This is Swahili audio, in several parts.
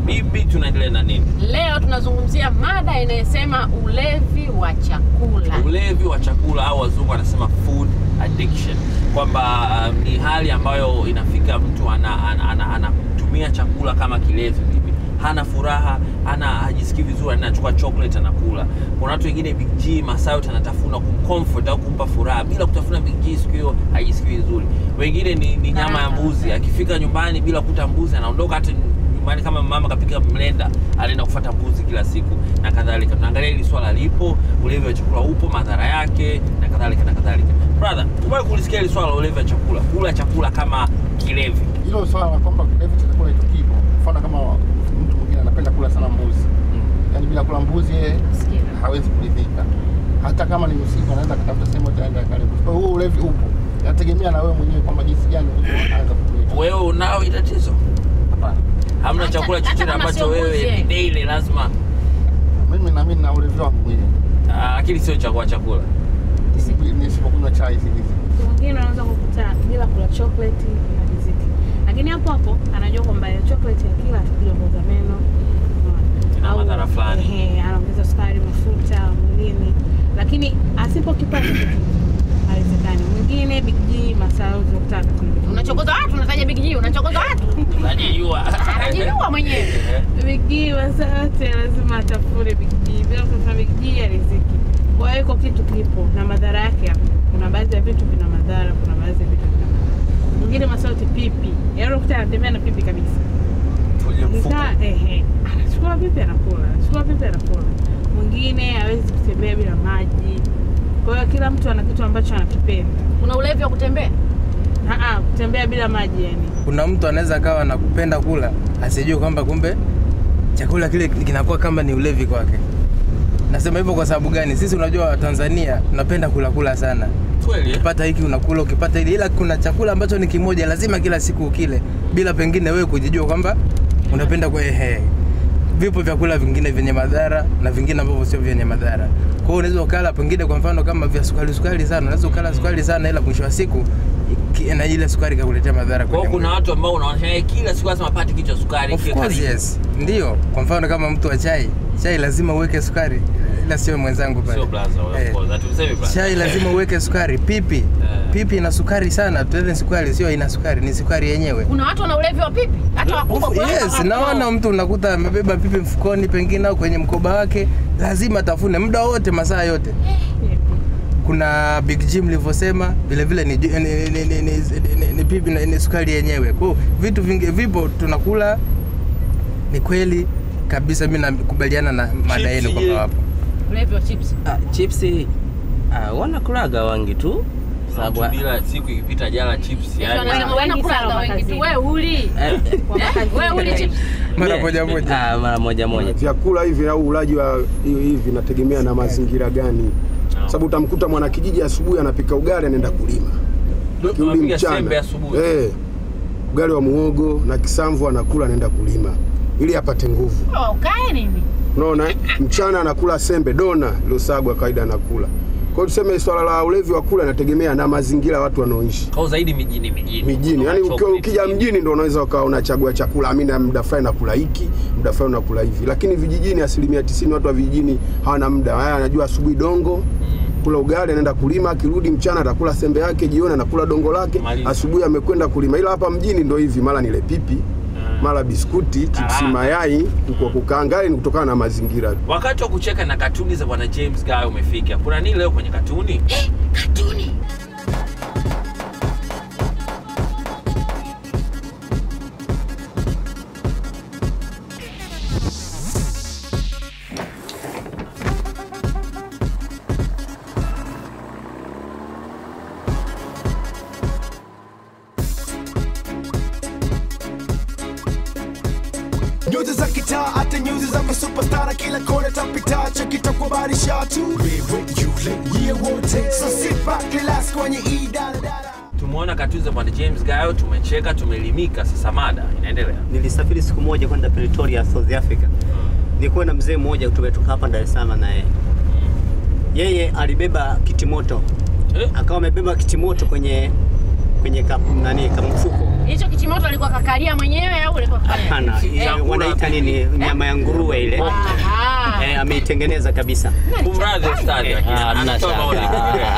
bibi tunaendelea na nini Leo tunazungumzia mada inayosema ulevi wa chakula. ulevi wa chakula au wazungu wanasema food addiction kwamba um, ni hali ambayo inafika mtu anatumia ana, ana, ana, anatumia chakula kama kilevi bibi hana furaha hana hajisikii vizuri anachukua chocolate anakula kuna watu wengine big g masaa yote anatafuna kumcomfort au kumpa furaha bila kutafuna big g siku hiyo hajisikii vizuri wengine ni, ni nyama ya mbuzi akifika nyumbani bila kuta mbuzi anaondoka hata nyumbani kama mama kapika mlenda alienda kufuata mbuzi kila siku na kadhalika tunaangalia hili swala lipo ulevi wa chakula upo madhara yake na kadhalika na kadhalika brother tumewahi kulisikia hili swala la ulevi wa chakula kula chakula kama kilevi hilo swala la kwamba kilevi cha chakula hicho kipo. Mfano kama mtu mwingine anapenda kula sana mbuzi, yaani bila kula mbuzi yeye Sikia. hawezi kuridhika, hata kama ni usiku anaweza akatafuta sehemu yote aende akale mbuzi. Kwa hiyo huo ulevi upo, inategemea na wewe mwenyewe kwamba jinsi gani ulivyoanza kutumia. wewe unao hili tatizo Hapana, hamna Hata- chakula hata chochote kama ambacho sio mbuzi, wewe eh. daily lazima mimi na mimi na ulevi wangu mwenyewe ah, lakini sio chakula chakula Nisipo- nisipokunywa chai hizi hizi Mtu mwingine unaweza kukuta bila kula chocolate na riziki, lakini hapo hapo anajua kwamba ya chocolate ya kila atakuja kuoza meno unaona. Ina Au, madhara fulani. ehe, anaongeza sukari, mafuta mwilini, lakini asipokipata kitu haiwezekani. Mwingine Big G masaa yote kutaka Unachokoza watu, unataja Big G, unachokoza watu. najijua Anajijua mwenyewe. Big G masaa yote lazima atafune Big G, bila kutafuna Big G ya riziki. Kwa hiyo iko kitu kipo na madhara yake hapo. Kuna baadhi ya vitu vina madhara, kuna baadhi ya vitu vina madhara. Mwingine masaa yote pipi, yaani unakuta anatembea na pipi kabisa. Tuje mfuko. Nikaa ehe, anachukua pipi anakula, anachukua pipi anakula. Mwingine hawezi kutembea bila maji. Kwa hiyo kila mtu ana kitu ambacho anakipenda. Kuna ulevi wa kutembea. Aa, kutembea bila maji yani. kuna mtu anaweza akawa anakupenda kula asijue kwamba kumbe chakula kile kinakuwa kama ni ulevi kwake nasema hivyo kwa sababu gani sisi unajua tanzania tunapenda kula kula sana kweli eh? ukipata hiki unakula ukipata hili ila kuna chakula ambacho ni kimoja lazima kila siku ukile bila pengine wewe kujijua kwamba unapenda kwa ehe vipo vyakula vingine vyenye madhara na vingine ambavyo sio vyenye madhara kwa hiyo unaweza ukala pengine kwa mfano kama vya sukari sukari sana unaweza ukala sukari sana ila mwisho wa siku ki- na ile sukari ikakuletea madhara kwa hiyo kwenye kuna mwili. watu ambao unaona eh, kila siku lazima apate kichwa sukari Of kiwe course karibu. yes. Ndio. Kwa mfano kama mtu wa chai, chai lazima uweke sukari. Ila sio mwenzangu pale. sio blaza of Eh, course hatusemi blaza Chai lazima uweke sukari. Pipi. Eh. Pipi ina sukari sana. Tuende sukari sio ina sukari, ni sukari yenyewe. Kuna watu wana ulevi wa pipi. Hata wakubwa Of- kuna watu Yes, wana- naona mtu unakuta amebeba pipi mfukoni pengine au kwenye mkoba wake, lazima tafune muda wote, masaa yote. Kuna Big Jim nilivyosema, vile vile ni, ni, ni, ni, ni, ni, ni, ni pipi na ni sukari yenyewe. Kwa hiyo vitu vingi vipo tunakula, ni kweli kabisa, mimi nakubaliana na mada yenu Chips, kwamba je? wapo ulevi wa chips. Ah, chipsi ah, wanakulaga wangi tu sababu Mtu bila siku ikipita jala chips yani Wanasema wengi wanakula sana wengi tu. makazini. Wewe uli. eh, Kwa makazi. Wewe uli chips. mara mie- moja moja. ah, mara moja moja vyakula hivi au ulaji wa hivi hivi nategemea na mazingira gani sababu utamkuta mwanakijiji asubuhi anapika ugali anaenda kulima kirudi Unapiga mchana sembe asubuhi eh, ugali wa muogo na kisamvu anakula anaenda kulima ili apate nguvu Oh, Ukae nini? unaona eh? mchana anakula sembe dona iliyosagwa kawaida anakula kwa hiyo tuseme swala la ulevi wa kula inategemea na mazingira watu wanaoishi kwa zaidi mijini mijini mijini yani Kuna ukiwa chocolate ukija hivi. mjini ndo unaweza ukawa unachagua chakula amina muda fulani nakula hiki muda fulani nakula hivi lakini vijijini asilimia tisini watu wa vijijini hawana muda haya anajua asubuhi dongo kula ugali anaenda kulima akirudi mchana atakula sembe yake jioni anakula dongo lake Maliza. asubuhi amekwenda kulima ila hapa mjini ndo hivi mara nile pipi mara biskuti chipsi Karanga. mayai kuku wa kukaanga ni kutokana na mazingira wakati wa kucheka na katuni za bwana james guy umefika kuna nini leo kwenye katuni Katuni. nyuzi za kitaa hata nyuzi za masupastara kila kona tapita chakitakubarisha tu wewe yule yeye wote so sit back relax kwenye hii daladala tumeona katuni za bwana james guy tumecheka tumeelimika sasa mada inaendelea nilisafiri siku moja kwenda Pretoria, South Africa. Nilikuwa na mzee mmoja tumetoka hapa Dar es Salaam na yeye. Yeye alibeba kitimoto, eh? akawa amebeba kitimoto kwenye kwenye kap, nani kama mfuko Hicho kichimoto alikuwa kakalia mwenyewe au alikuwa kafanya? hapana Eh. eh, wanaita nini nyama ya nguruwe ile Aha. eh, ameitengeneza kabisa Kumradhi ustadi, lakini Ah, hamna anatoa shaka. maoni.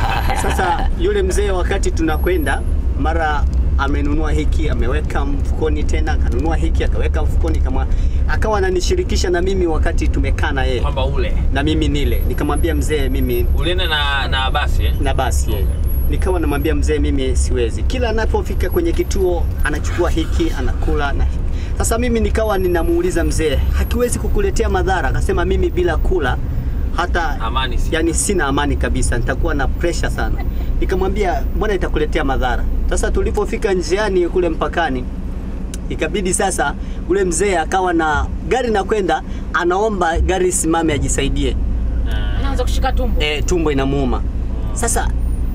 Sasa yule mzee wakati tunakwenda, mara amenunua hiki ameweka mfukoni, tena akanunua hiki akaweka mfukoni, kama akawa ananishirikisha na mimi wakati tumekaa na yeye kwamba ule na mimi nile, nikamwambia mzee, mimi ulienda na na basi eh? na basi yeye nikawa namwambia mzee, mimi siwezi. Kila anapofika kwenye kituo anachukua hiki anakula na hiki. Sasa mimi nikawa ninamuuliza mzee, hakiwezi kukuletea madhara? Akasema mimi bila kula hata Amani si- yani sina amani kabisa, nitakuwa na pressure sana. Nikamwambia mbona itakuletea madhara? Sasa tulipofika njiani kule mpakani, ikabidi sasa ule mzee akawa na gari na kwenda, anaomba gari simame ajisaidie Anaanza kushika tumbo. e, tumbo inamuuma. Sasa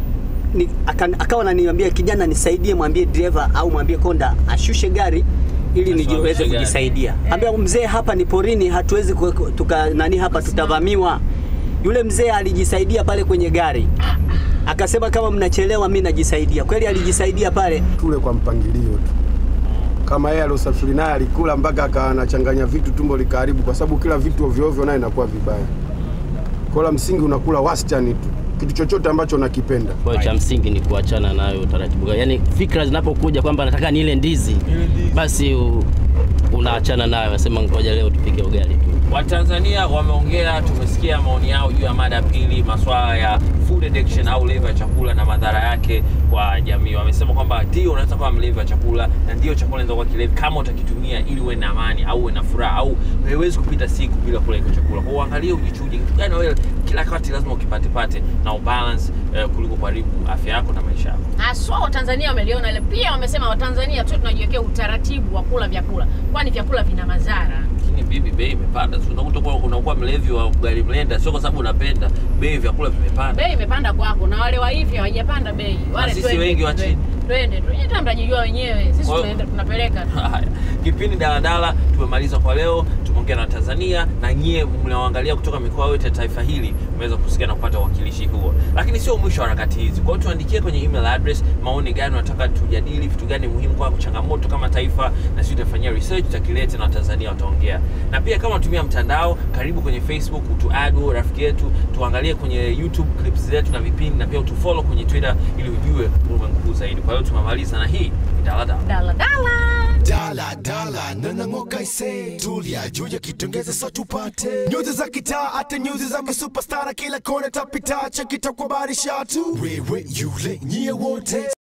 ni, akan, akawa ananiambia kijana, nisaidie, mwambie dereva au mwambie konda ashushe gari ili Asimamishe nijiweze gari. kujisaidia. Ambia mzee, hapa ni porini, hatuwezi ku- tuka nani hapa, tutavamiwa. Yule mzee alijisaidia pale kwenye gari, akasema kama mnachelewa, mi najisaidia. Kweli alijisaidia pale. Kule kwa mpangilio tu, kama yeye aliosafiri naye alikula mpaka akawa anachanganya vitu, tumbo likaharibu, kwa sababu kila vitu ovyo ovyo naye inakuwa vibaya. Kwa la msingi unakula wastani tu, kitu chochote ambacho unakipenda. Kwa hiyo cha msingi ni kuachana nayo utaratibu. Yaani fikra zinapokuja kwamba nataka nile ndizi, basi u, unaachana nayo, nasema ngoja leo tupike ugali tu. Watanzania wameongea, tumesikia maoni yao juu ya mada ya pili, masuala ya food addiction au leva ya chakula na madhara yake kwa jamii. Wamesema kwamba ndio unaweza kuwa mlevi wa chakula na ndio chakula inaweza kuwa kilevi kama utakitumia ili uwe na amani au uwe na furaha au haiwezi kupita siku bila kula hicho chakula. Kwa hiyo uangalie, ujichuje kitu gani wewe kila wakati lazima ukipate pate na ubalance eh, kuliko kuharibu afya yako na maisha yako. Haswa Watanzania wameliona ile. Pia wamesema Watanzania tu tunajiwekea utaratibu wa kula vyakula, kwani vyakula vina madhara. Lakini bibi, bei imepanda. Si unakuta kuwa unakuwa mlevi wa ugali mlenda, sio kwa sababu unapenda, bei vyakula vimepanda. Bei imepanda kwako na wale wa hivi hawajapanda bei. Wale sisi twende, wengi wa twende, chini. Twende tu. Nyinyi mtajijua wenyewe. Sisi Kwa hiyo- tunaenda tunapeleka tu. Haya, kipindi daladala tumemaliza kwa leo. Tumeongea na Tanzania na nyie mnaoangalia kutoka mikoa yote ya taifa hili mmeweza kusikia na kupata uwakilishi huo, lakini sio mwisho wa harakati hizi. Kwa hiyo tuandikie kwenye email address maoni gani unataka tujadili, vitu gani muhimu kwako, changamoto kama taifa, na sisi tutafanyia research, tutakilete na Watanzania wataongea. Na pia kama unatumia mtandao, karibu kwenye Facebook utuadu rafiki yetu, tuangalie kwenye YouTube clips zetu na vipindi, na pia utufollow kwenye Twitter ili ujue ulimwengu huu zaidi. Kwa hiyo tumemaliza na hii ni daladala. Dala dala. dala dala nanang'oka ise tulia juu ya kitongeza sa tupate nyuzi za kitaa hata nyuzi za kisupastara kila kona tapita chakita kwa barisha tu wewe yule nyie wote